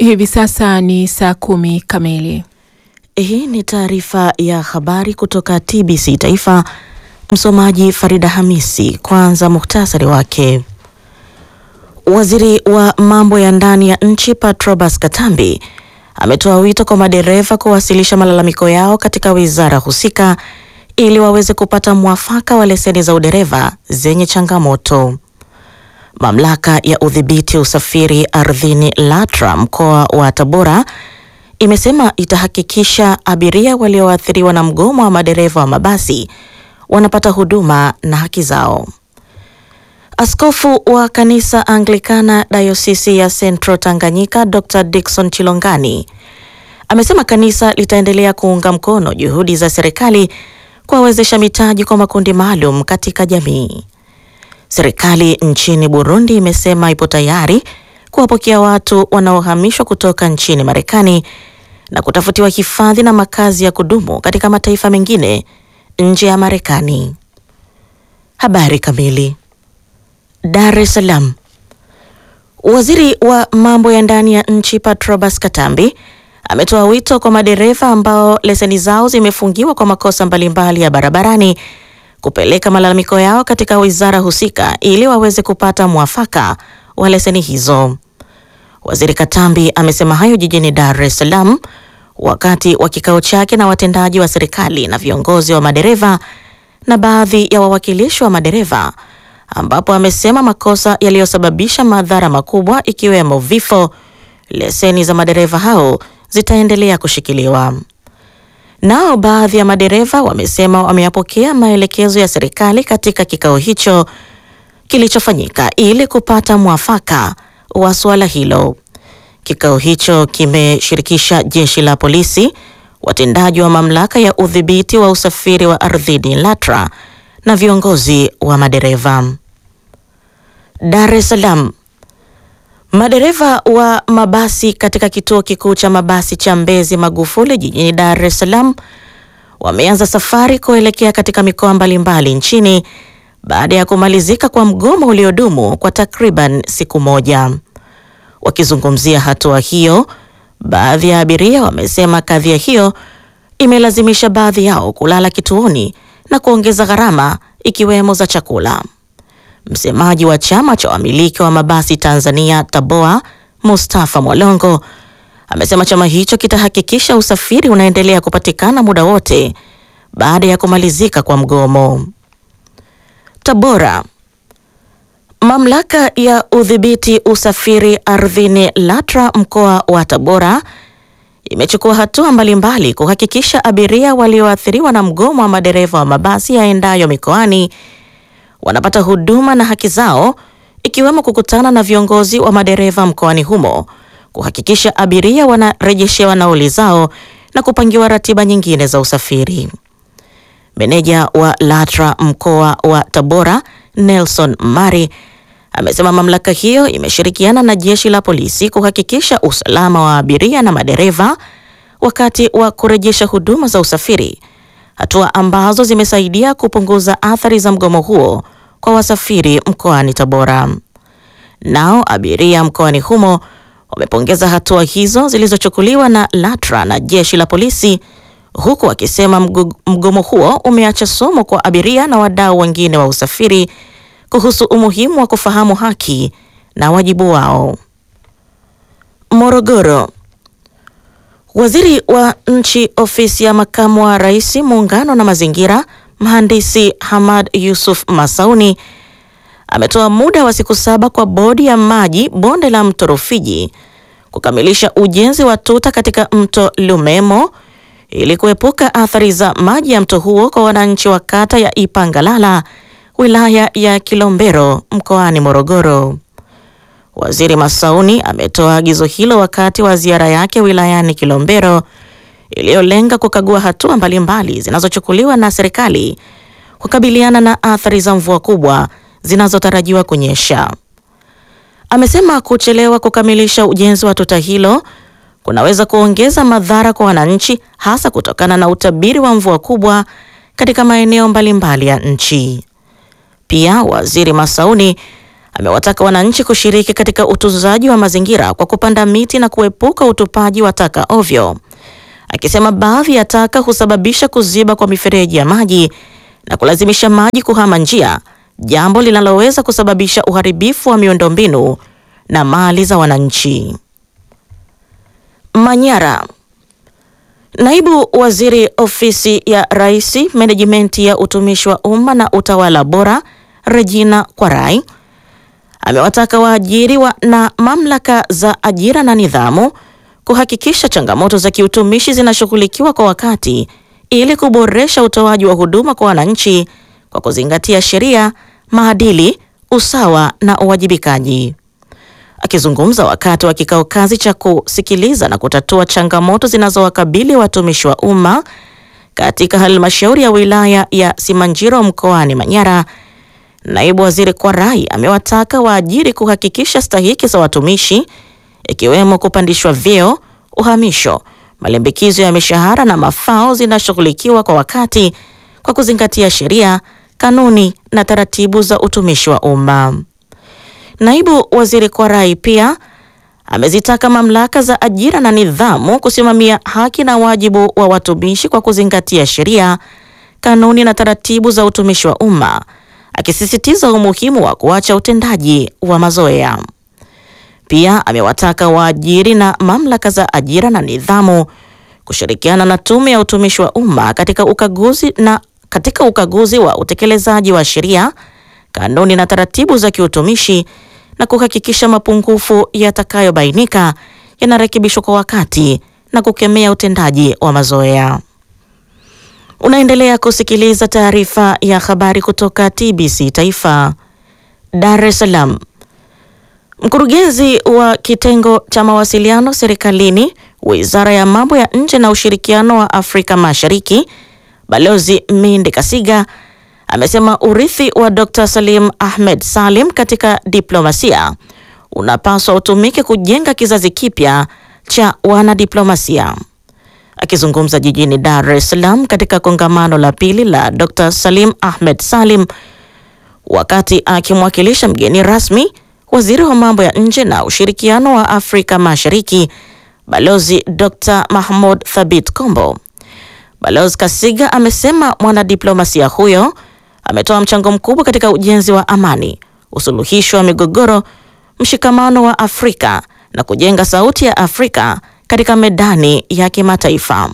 Hivi sasa ni saa kumi kamili. Hii ni taarifa ya habari kutoka TBC Taifa. Msomaji Farida Hamisi. Kwanza muhtasari wake. Waziri wa mambo ya ndani ya nchi Patrobas Katambi ametoa wito kwa madereva kuwasilisha malalamiko yao katika wizara husika ili waweze kupata mwafaka wa leseni za udereva zenye changamoto. Mamlaka ya udhibiti usafiri ardhini LATRA mkoa wa Tabora imesema itahakikisha abiria walioathiriwa na mgomo wa madereva wa mabasi wanapata huduma na haki zao. Askofu wa kanisa Anglikana dayosisi ya Central Tanganyika Dr. Dickson Chilongani amesema kanisa litaendelea kuunga mkono juhudi za serikali kuwawezesha mitaji kwa makundi maalum katika jamii. Serikali nchini Burundi imesema ipo tayari kuwapokea watu wanaohamishwa kutoka nchini Marekani na kutafutiwa hifadhi na makazi ya kudumu katika mataifa mengine nje ya Marekani. Habari kamili. Dar es Salaam. Waziri wa mambo ya ndani ya nchi Patrobas Katambi ametoa wito kwa madereva ambao leseni zao zimefungiwa kwa makosa mbalimbali ya barabarani kupeleka malalamiko yao katika wizara husika ili waweze kupata mwafaka wa leseni hizo. Waziri Katambi amesema hayo jijini Dar es Salaam wakati wa kikao chake na watendaji wa serikali na viongozi wa madereva na baadhi ya wawakilishi wa madereva ambapo amesema makosa yaliyosababisha madhara makubwa ikiwemo vifo, leseni za madereva hao zitaendelea kushikiliwa. Nao baadhi ya madereva wamesema wameyapokea maelekezo ya serikali katika kikao hicho kilichofanyika ili kupata mwafaka wa suala hilo. Kikao hicho kimeshirikisha jeshi la polisi, watendaji wa mamlaka ya udhibiti wa usafiri wa ardhini LATRA na viongozi wa madereva. Dar es Salaam. Madereva wa mabasi katika kituo kikuu cha mabasi cha Mbezi Magufuli jijini Dar es Salaam wameanza safari kuelekea katika mikoa mbalimbali nchini baada ya kumalizika kwa mgomo uliodumu kwa takriban siku moja. Wakizungumzia hatua hiyo, baadhi ya abiria wamesema kadhia hiyo imelazimisha baadhi yao kulala kituoni na kuongeza gharama ikiwemo za chakula. Msemaji wa chama cha wamiliki wa mabasi Tanzania TABOA, Mustafa Mwalongo amesema chama hicho kitahakikisha usafiri unaendelea kupatikana muda wote baada ya kumalizika kwa mgomo. Tabora. Mamlaka ya udhibiti usafiri ardhini LATRA mkoa wa Tabora imechukua hatua mbalimbali kuhakikisha abiria walioathiriwa na mgomo wa madereva wa mabasi yaendayo mikoani wanapata huduma na haki zao ikiwemo kukutana na viongozi wa madereva mkoani humo kuhakikisha abiria wanarejeshewa nauli zao na kupangiwa ratiba nyingine za usafiri. Meneja wa LATRA mkoa wa Tabora Nelson Mari amesema mamlaka hiyo imeshirikiana na jeshi la polisi kuhakikisha usalama wa abiria na madereva wakati wa kurejesha huduma za usafiri, hatua ambazo zimesaidia kupunguza athari za mgomo huo kwa wasafiri mkoani Tabora. Nao abiria mkoani humo wamepongeza hatua hizo zilizochukuliwa na LATRA na jeshi la polisi huku wakisema mgomo huo umeacha somo kwa abiria na wadau wengine wa usafiri kuhusu umuhimu wa kufahamu haki na wajibu wao. Morogoro. Waziri wa Nchi, Ofisi ya Makamu wa Rais, Muungano na Mazingira, Mhandisi Hamad Yusuf Masauni ametoa muda wa siku saba kwa Bodi ya Maji Bonde la Mto Rufiji kukamilisha ujenzi wa tuta katika Mto Lumemo ili kuepuka athari za maji ya mto huo kwa wananchi wa kata ya Ipangalala wilaya ya Kilombero mkoani Morogoro. Waziri Masauni ametoa agizo hilo wakati wa ziara yake wilayani Kilombero iliyolenga kukagua hatua mbalimbali zinazochukuliwa na serikali kukabiliana na athari za mvua kubwa zinazotarajiwa kunyesha. Amesema kuchelewa kukamilisha ujenzi wa tuta hilo kunaweza kuongeza madhara kwa wananchi hasa kutokana na utabiri wa mvua kubwa katika maeneo mbalimbali ya nchi. Pia Waziri Masauni amewataka wananchi kushiriki katika utunzaji wa mazingira kwa kupanda miti na kuepuka utupaji wa taka ovyo, akisema baadhi ya taka husababisha kuziba kwa mifereji ya maji na kulazimisha maji kuhama njia, jambo linaloweza kusababisha uharibifu wa miundombinu na mali za wananchi. Manyara. Naibu Waziri Ofisi ya Rais, Menejimenti ya Utumishi wa Umma na Utawala Bora, Regina Kwarai amewataka waajiri wa na mamlaka za ajira na nidhamu kuhakikisha changamoto za kiutumishi zinashughulikiwa kwa wakati ili kuboresha utoaji wa huduma kwa wananchi kwa kuzingatia sheria, maadili, usawa na uwajibikaji. Akizungumza wakati wa kikao kazi cha kusikiliza na kutatua changamoto zinazowakabili watumishi wa umma katika halmashauri ya wilaya ya Simanjiro mkoani Manyara, naibu waziri Kwarai amewataka waajiri kuhakikisha stahiki za watumishi ikiwemo kupandishwa vyeo, uhamisho, malimbikizo ya mishahara na mafao zinashughulikiwa kwa wakati kwa kuzingatia sheria, kanuni na taratibu za utumishi wa umma. Naibu waziri Kwarai pia amezitaka mamlaka za ajira na nidhamu kusimamia haki na wajibu wa watumishi kwa kuzingatia sheria, kanuni na taratibu za utumishi wa umma, akisisitiza umuhimu wa kuacha utendaji wa mazoea. Pia amewataka waajiri na mamlaka za ajira na nidhamu kushirikiana na tume ya utumishi wa umma katika ukaguzi na katika ukaguzi wa utekelezaji wa sheria, kanuni na taratibu za kiutumishi na kuhakikisha mapungufu yatakayobainika yanarekebishwa kwa wakati na kukemea utendaji wa mazoea. Unaendelea kusikiliza taarifa ya habari kutoka TBC Taifa, Dar es Salaam. Mkurugenzi wa kitengo cha mawasiliano serikalini, Wizara ya Mambo ya Nje na Ushirikiano wa Afrika Mashariki, Balozi Mindi Kasiga amesema urithi wa Dr. Salim Ahmed Salim katika diplomasia unapaswa utumike kujenga kizazi kipya cha wanadiplomasia. Akizungumza jijini Dar es Salaam katika kongamano la pili la Dr. Salim Ahmed Salim wakati akimwakilisha mgeni rasmi waziri wa mambo ya nje na ushirikiano wa Afrika Mashariki Balozi Dr. Mahmoud Thabit Kombo. Balozi Kasiga amesema mwanadiplomasia huyo ametoa mchango mkubwa katika ujenzi wa amani, usuluhishi wa migogoro, mshikamano wa Afrika na kujenga sauti ya Afrika katika medani ya kimataifa.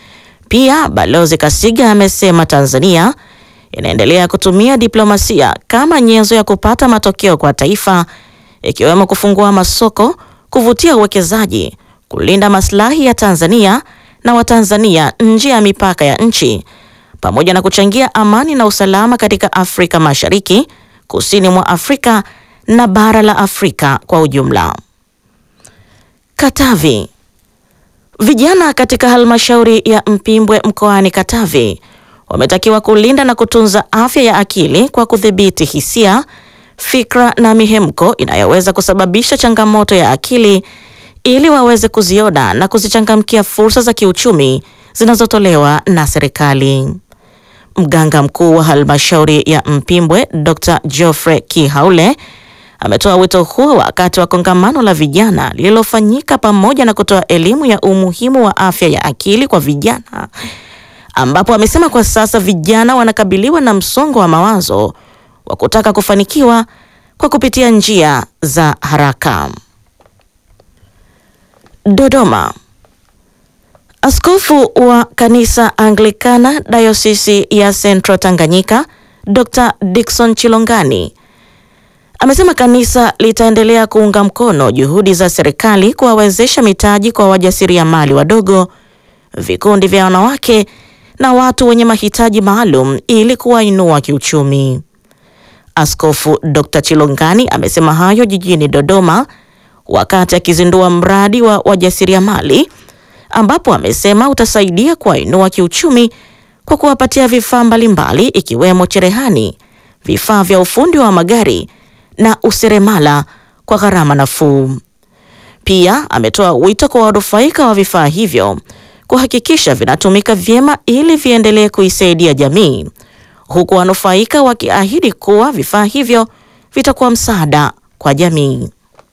Pia Balozi Kasiga amesema Tanzania inaendelea kutumia diplomasia kama nyenzo ya kupata matokeo kwa taifa, ikiwemo kufungua masoko, kuvutia uwekezaji, kulinda maslahi ya Tanzania na Watanzania nje ya mipaka ya nchi pamoja na kuchangia amani na usalama katika Afrika Mashariki, kusini mwa Afrika na bara la Afrika kwa ujumla. Katavi. Vijana katika halmashauri ya Mpimbwe mkoani Katavi wametakiwa kulinda na kutunza afya ya akili kwa kudhibiti hisia, fikra na mihemko inayoweza kusababisha changamoto ya akili ili waweze kuziona na kuzichangamkia fursa za kiuchumi zinazotolewa na serikali. Mganga mkuu wa halmashauri ya Mpimbwe Dr. Geoffrey Kihaule ametoa wito huo wakati wa kongamano la vijana lililofanyika pamoja na kutoa elimu ya umuhimu wa afya ya akili kwa vijana, ambapo amesema kwa sasa vijana wanakabiliwa na msongo wa mawazo wa kutaka kufanikiwa kwa kupitia njia za haraka. Dodoma. Askofu wa kanisa Anglikana Dayosisi ya Central Tanganyika, Dr. Dickson Chilongani amesema kanisa litaendelea kuunga mkono juhudi za serikali kuwawezesha mitaji kwa wajasiriamali wadogo, vikundi vya wanawake na watu wenye mahitaji maalum ili kuwainua kiuchumi. Askofu Dr. Chilongani amesema hayo jijini Dodoma wakati akizindua mradi wa wajasiriamali ambapo amesema utasaidia kuwainua kiuchumi kwa kuwapatia vifaa mbalimbali ikiwemo cherehani, vifaa vya ufundi wa magari na useremala kwa gharama nafuu. Pia ametoa wito kwa wanufaika wa vifaa hivyo kuhakikisha vinatumika vyema ili viendelee kuisaidia jamii, huku wanufaika wakiahidi kuwa vifaa hivyo vitakuwa msaada kwa jamii.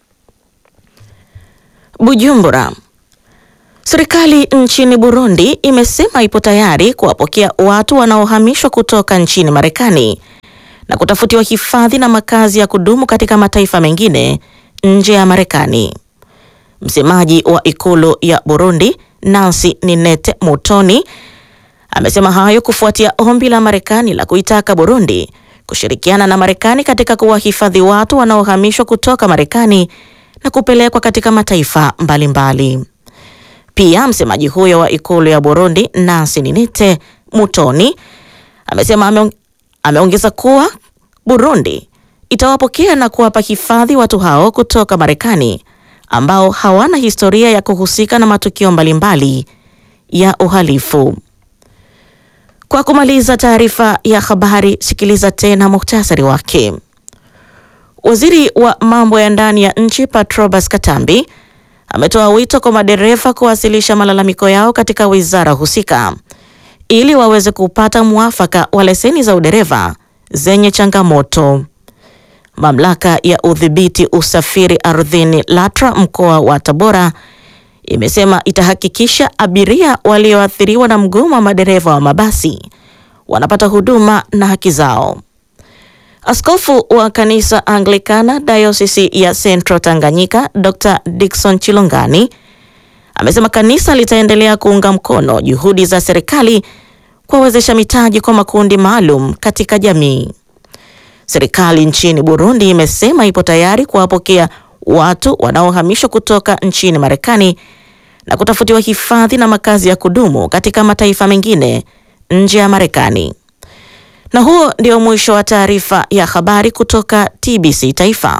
Bujumbura. Serikali nchini Burundi imesema ipo tayari kuwapokea watu wanaohamishwa kutoka nchini Marekani na kutafutiwa hifadhi na makazi ya kudumu katika mataifa mengine nje ya Marekani. Msemaji wa ikulu ya Burundi, Nancy Ninete Mutoni, amesema hayo kufuatia ombi la Marekani la kuitaka Burundi kushirikiana na Marekani katika kuwahifadhi watu wanaohamishwa kutoka Marekani na kupelekwa katika mataifa mbalimbali mbali. Pia msemaji huyo wa ikulu ya Burundi Nancy Ninite Mutoni amesema ameong ameongeza kuwa Burundi itawapokea na kuwapa hifadhi watu hao kutoka Marekani ambao hawana historia ya kuhusika na matukio mbalimbali ya uhalifu. Kwa kumaliza taarifa ya habari, sikiliza tena muhtasari wake. Waziri wa mambo ya ndani ya nchi Patrobas Katambi ametoa wito kwa madereva kuwasilisha malalamiko yao katika wizara husika ili waweze kupata mwafaka wa leseni za udereva zenye changamoto. Mamlaka ya udhibiti usafiri ardhini LATRA mkoa wa Tabora imesema itahakikisha abiria walioathiriwa na mgomo wa madereva wa mabasi wanapata huduma na haki zao. Askofu wa kanisa Anglikana Dayosisi ya Central Tanganyika Dr. Dickson Chilongani amesema kanisa litaendelea kuunga mkono juhudi za serikali kuwawezesha mitaji kwa makundi maalum katika jamii. Serikali nchini Burundi imesema ipo tayari kuwapokea watu wanaohamishwa kutoka nchini Marekani na kutafutiwa hifadhi na makazi ya kudumu katika mataifa mengine nje ya Marekani. Na huo ndio mwisho wa taarifa ya habari kutoka TBC Taifa.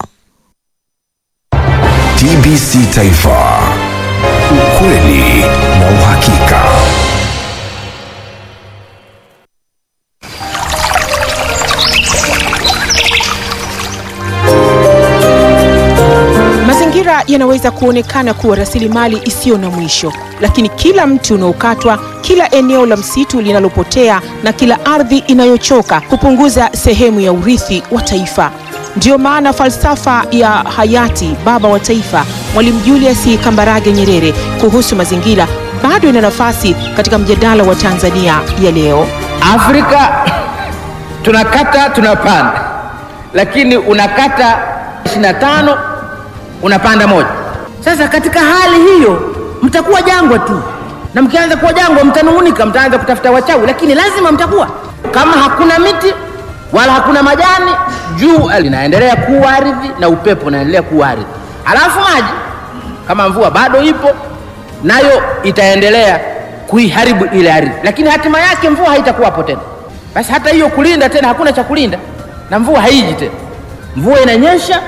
TBC Taifa. Ukweli na uhakika. Mazingira yanaweza kuonekana kuwa rasilimali isiyo na mwisho, lakini kila mti unaokatwa, kila eneo la msitu linalopotea na kila ardhi inayochoka hupunguza sehemu ya urithi wa taifa. Ndiyo maana falsafa ya hayati baba wa taifa Mwalimu Julius Kambarage Nyerere kuhusu mazingira bado ina nafasi katika mjadala wa Tanzania ya leo. Afrika tunakata tunapanda, lakini unakata 25 unapanda moja. Sasa katika hali hiyo mtakuwa jangwa tu, na mkianza kuwa jangwa mtanung'unika, mtaanza kutafuta wachawi, lakini lazima mtakuwa. Kama hakuna miti wala hakuna majani, jua linaendelea kuwa ardhi na upepo unaendelea kuwa ardhi, alafu maji kama mvua bado ipo nayo itaendelea kuiharibu ile ardhi, lakini hatima yake mvua haitakuwapo tena. Basi hata hiyo kulinda tena, hakuna cha kulinda na mvua haiji tena. Mvua inanyesha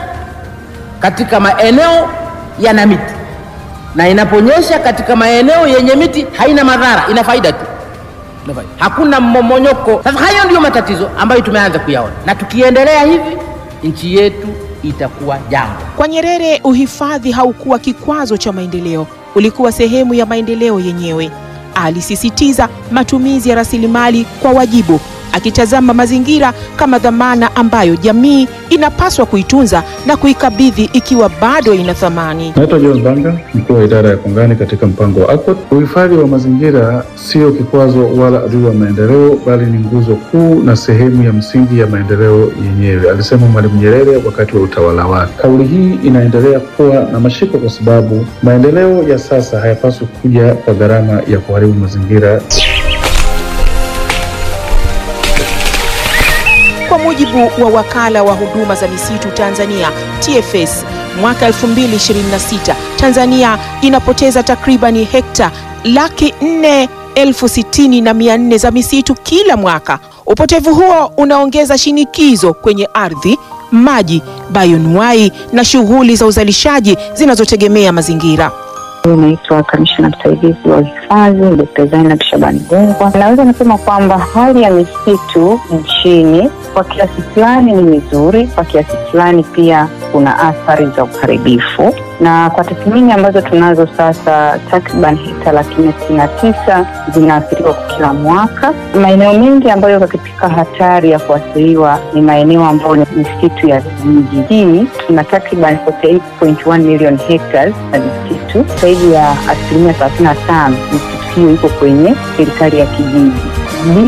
katika maeneo yana miti, na inaponyesha katika maeneo yenye miti haina madhara, ina faida tu, ina faida. hakuna mmomonyoko. Sasa hayo ndiyo matatizo ambayo tumeanza kuyaona, na tukiendelea hivi nchi yetu itakuwa jangwa. Kwa Nyerere, uhifadhi haukuwa kikwazo cha maendeleo, ulikuwa sehemu ya maendeleo yenyewe. Alisisitiza matumizi ya rasilimali kwa wajibu, akitazama mazingira kama dhamana ambayo jamii inapaswa kuitunza na kuikabidhi ikiwa bado ina thamani. Naitwa John Banga, mkuu wa idara ya kongani katika mpango wa ACOT. Uhifadhi wa mazingira sio kikwazo wala adui wa maendeleo, bali ni nguzo kuu na sehemu ya msingi ya maendeleo yenyewe, alisema Mwalimu Nyerere wakati wa utawala wake. Kauli hii inaendelea kuwa na mashiko kwa sababu maendeleo ya sasa hayapaswi kuja kwa gharama ya kuharibu mazingira. Kwa mujibu wa wakala wa huduma za misitu Tanzania TFS, mwaka 2026 Tanzania inapoteza takribani hekta laki nne elfu sitini na mia nne za misitu kila mwaka. Upotevu huo unaongeza shinikizo kwenye ardhi, maji, bayonuai na shughuli za uzalishaji zinazotegemea mazingira. Naitwa kamishna msaidizi wa hifadhi Dkt. Zainab Shabani Gungwa. Naweza nasema kwamba hali ya misitu nchini kwa kiasi fulani ni mizuri, kwa kiasi fulani pia kuna athari za uharibifu. na kwa tathmini ambazo tunazo sasa, takriban hekta laki nne sitini na tisa zinaathiriwa kwa kila mwaka. Maeneo mengi ambayo yako katika hatari ya kuathiriwa ni maeneo ambayo ni misitu ya vijiji. Hii tuna takriban 48.1 million hectares na misitu, zaidi ya asilimia 35 misitu hiyo iko kwenye serikali ya kijiji.